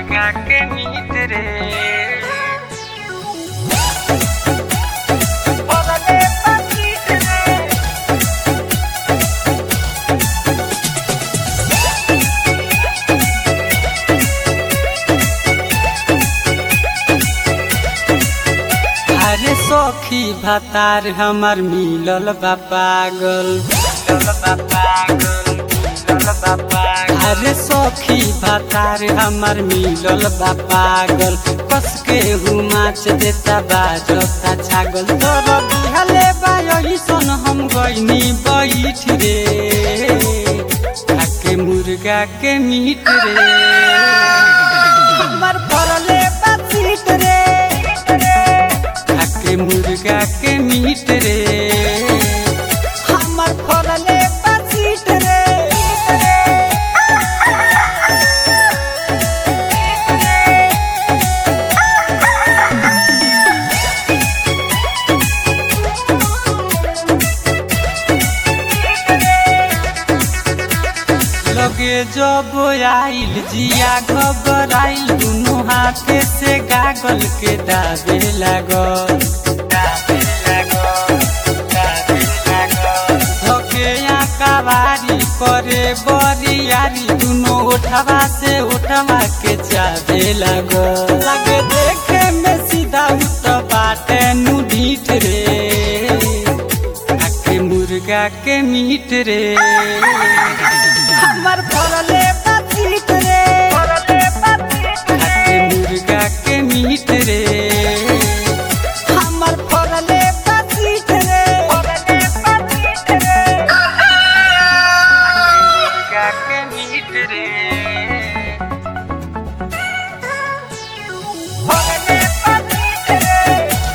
मुर्गा के मीट रे परले पकीट रे अरे सखी भतार हमर मिलल बा पागल चल बाबा गल चल बाबा अरे सखी भतार हमर मिलल बा पागल कस के हुमाच देता बाजता छागल तोर बिहले बाई सन हम गईनी बैठ रे खाके मुर्गा के मीट रे हमर परले बासीट रे खाके मुर्गा के मीट रे हमर फरले बासीट रे लगे जब आइल जिया घबराइल दुनू हाथे से गागल के दाबे लागल दाबे लागो दाबे लागो धके कवारी करे बरियारी दुनो उठवा से उठवा के चाबे लागल लगे देखे में सीधा उठ बाटे नु ढीठ रे आके मुर्गा के मीट रे हमर फरले बासीट रे परले पकीट आके मुर्गा के मीट रे हमर फरले बासीट रे परले पकीट रे मुर्गा के मीट रे परले पकीट रे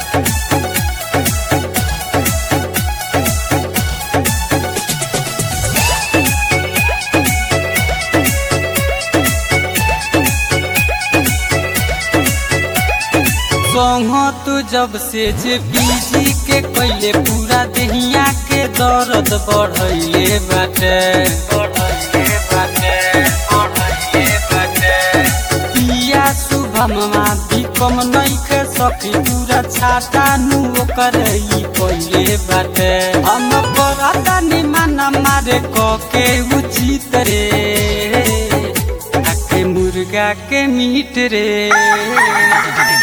संग तू जब से जे बीजी के कैले पूरा देहिया के दर्द बढ़ैले बाटे बढ़ले बाटे बढ़ले बाटे पिया शुभममा भी कम नइखे सखी पूरा छाता नु ओकर ई कैले बाटे हम करता निमान मारे क के उचित रे आके मुर्गा के मीट रे